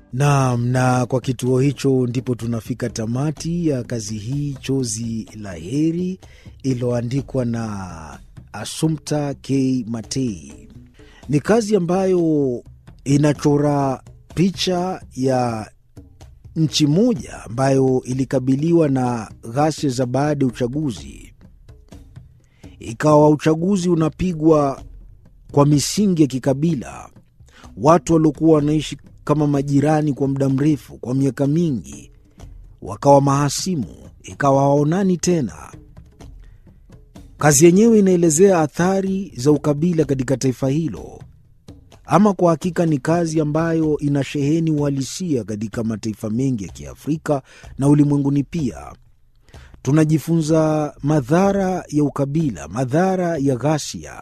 Naam, na kwa kituo hicho ndipo tunafika tamati ya kazi hii Chozi la Heri iliyoandikwa na Assumpta K. Matei. Ni kazi ambayo inachora picha ya nchi moja ambayo ilikabiliwa na ghasia za baada ya uchaguzi. Ikawa uchaguzi unapigwa kwa misingi ya kikabila. Watu waliokuwa wanaishi kama majirani kwa muda mrefu, kwa miaka mingi, wakawa mahasimu, ikawa hawaonani tena. Kazi yenyewe inaelezea athari za ukabila katika taifa hilo. Ama kwa hakika ni kazi ambayo ina sheheni uhalisia katika mataifa mengi ya Kiafrika na ulimwenguni pia. Tunajifunza madhara ya ukabila, madhara ya ghasia.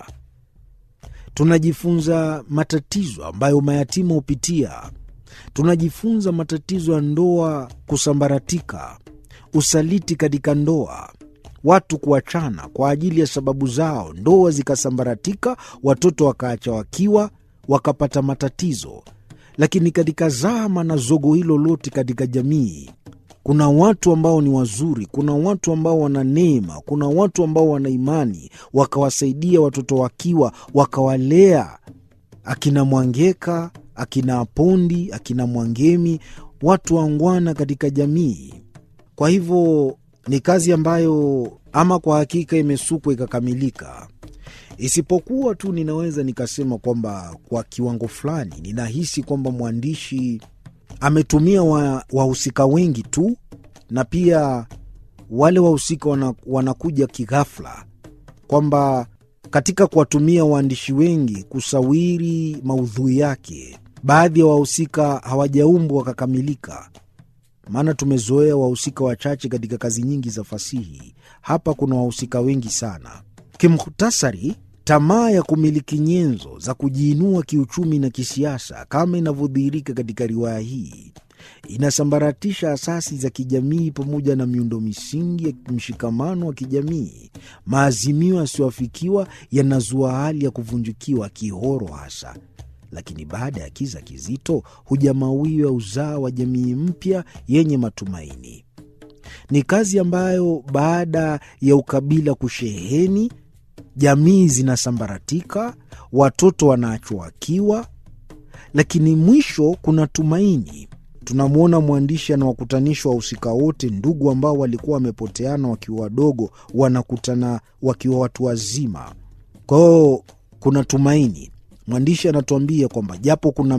Tunajifunza matatizo ambayo mayatima hupitia. Tunajifunza matatizo ya ndoa kusambaratika, usaliti katika ndoa, watu kuachana kwa ajili ya sababu zao, ndoa zikasambaratika, watoto wakaacha wakiwa, wakapata matatizo. Lakini katika zama na zogo hilo lote katika jamii kuna watu ambao ni wazuri, kuna watu ambao wana neema, kuna watu ambao wana imani, wakawasaidia watoto wakiwa, wakawalea akina Mwangeka, akina Apondi, akina Mwangemi, watu wangwana katika jamii. Kwa hivyo ni kazi ambayo ama kwa hakika imesukwa ikakamilika, isipokuwa tu ninaweza nikasema kwamba kwa kiwango fulani ninahisi kwamba mwandishi ametumia wahusika wa wengi tu, na pia wale wahusika wana, wanakuja kighafla, kwamba katika kuwatumia waandishi wengi kusawiri maudhui yake, baadhi ya wahusika hawajaumbwa wakakamilika. Maana tumezoea wahusika wachache katika kazi nyingi za fasihi. Hapa kuna wahusika wengi sana. Kimhutasari, tamaa ya kumiliki nyenzo za kujiinua kiuchumi na kisiasa kama inavyodhihirika katika riwaya hii inasambaratisha asasi za kijamii pamoja na miundo misingi ya mshikamano wa kijamii. Maazimio yasiyoafikiwa yanazua hali ya kuvunjikiwa kihoro hasa, lakini baada ya kiza kizito huja mawio ya uzaa wa jamii mpya yenye matumaini. Ni kazi ambayo baada ya ukabila kusheheni jamii zinasambaratika, watoto wanaachwa wakiwa, lakini mwisho kuna tumaini. Tunamwona mwandishi anawakutanisha wahusika wote, ndugu ambao walikuwa wamepoteana wakiwa wadogo, wanakutana wakiwa watu wazima. Kwa hiyo kuna tumaini. Mwandishi anatuambia kwamba japo kuna